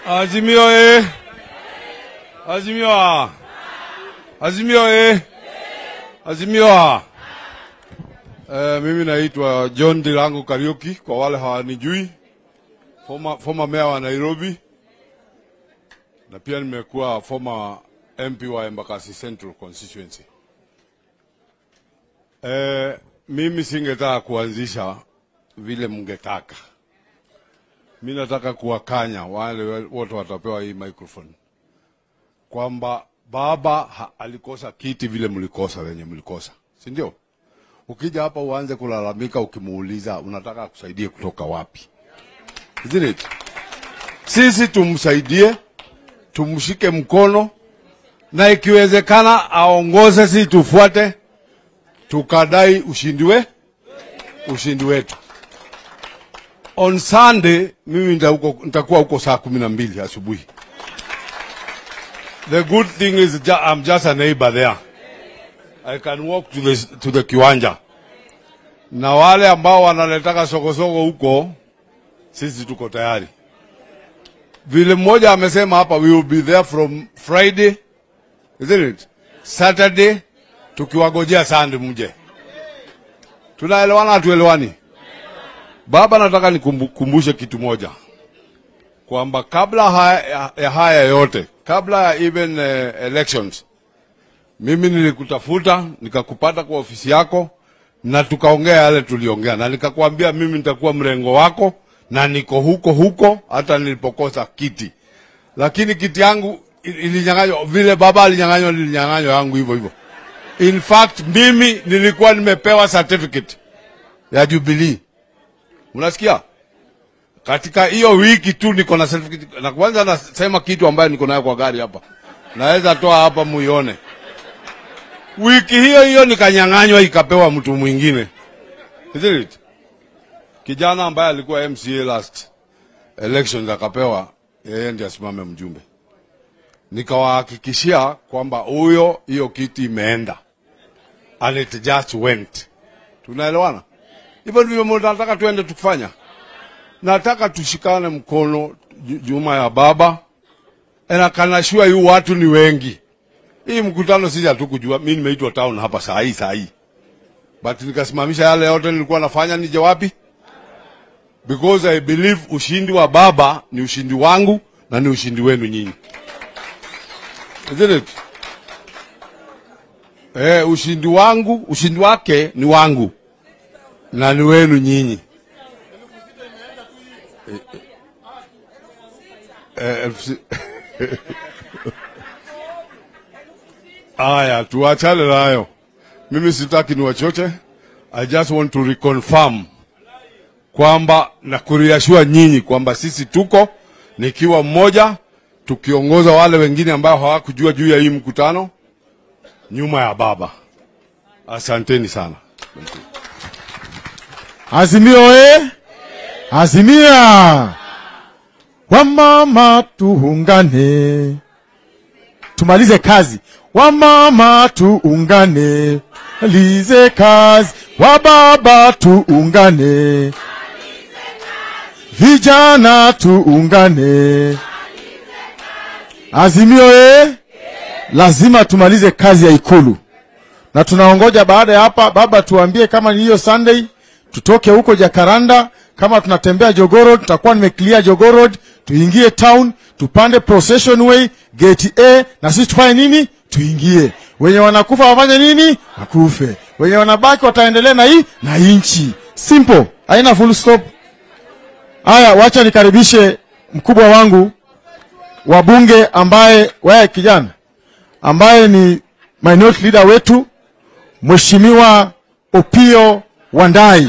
Azimio eh. Azimio ah. Azimio eh. Azimio ah. Eh, mimi naitwa John Dirango Kariuki kwa wale hawanijui. Former, former mayor wa Nairobi. Na pia nimekuwa former MP wa Embakasi Central constituency. Eh, mimi singetaka kuanzisha vile mngetaka. Mi nataka kuwakanya wale wote watapewa hii microphone kwamba baba ha, alikosa kiti vile mlikosa wenye mlikosa, si ndio? Ukija hapa uanze kulalamika, ukimuuliza unataka akusaidie kutoka wapi? Isn't it? Sisi tumsaidie, tumshike mkono, na ikiwezekana aongoze, sisi tufuate, tukadai ushindi we ushindi wetu. On Sunday mimi nitakuwa huko saa kumi na mbili asubuhi. The good thing is ju I'm just a neighbor there. I can walk to the, to the kiwanja. Na wale ambao wanaletaka sokosoko huko, sisi tuko tayari. Vile mmoja amesema hapa, we will be there from Friday, isn't it? Saturday, tukiwagojea Sunday mje. Tunaelewana hatuelewani? Baba, nataka nikumbushe kitu moja kwamba kabla haya, ya haya yote, kabla ya even uh, elections, mimi nilikutafuta nikakupata kwa ofisi yako na tukaongea yale tuliongea, na nikakwambia mimi nitakuwa mrengo wako na niko huko huko hata nilipokosa kiti, lakini kiti yangu ilinyang'anywa vile baba alinyang'anywa, nilinyang'anywa yangu hivyo hivyo. In fact mimi nilikuwa nimepewa certificate ya Jubilee. Unasikia? Katika hiyo wiki tu niko na certificate. Na kwanza nasema kitu ambayo niko nayo kwa gari hapa. Naweza toa hapa muione. Wiki hiyo hiyo nikanyang'anywa ikapewa mtu mwingine. Isn't it? Kijana ambaye alikuwa MCA last elections akapewa yeye ndiye asimame mjumbe. Nikawahakikishia kwamba huyo hiyo kiti imeenda. And it just went. Tunaelewana? Hivyo ndivyo nataka tuende tukifanya. Nataka tushikane mkono juma ya baba. Na kanashua yu watu ni wengi. Hii mkutano sisi hatukujua. Mimi nimeitwa town hapa saa hii saa hii. But nikasimamisha yale yote nilikuwa nafanya nije wapi? Because I believe ushindi wa baba ni ushindi wangu na ni ushindi wenu nyinyi. Isn't it? Eh, ushindi wangu, ushindi wake ni wangu na ni wenu nyinyi. Aya, tuachane nayo. Mimi sitaki ni wachoche. I just want to reconfirm kwamba na kuriashua nyinyi kwamba sisi tuko nikiwa mmoja tukiongoza wale wengine ambao hawakujua juu ya hii mkutano nyuma ya baba. Asanteni sana. Azimio e Azimia, wamama tuungane, tumalize kazi. Wamama tuungane, malize kazi. Wababa tuungane, vijana tuungane. Azimio e lazima tumalize kazi ya Ikulu, na tunaongoja baada ya hapa, baba tuambie kama ni hiyo Sunday tutoke huko Jakaranda, kama tunatembea Jogoo tutakuwa nimeclear Jogoo tuingie town, tupande procession way gate A, na sisi tufanye nini? Tuingie. Wenye wanakufa wafanye nini? Wakufe. Wenye wanabaki wataendelea na hii na inchi. Simple, haina full stop. Haya, wacha nikaribishe mkubwa wangu wa bunge ambaye wewe kijana ambaye ni minority leader wetu Mheshimiwa Opio Wandai.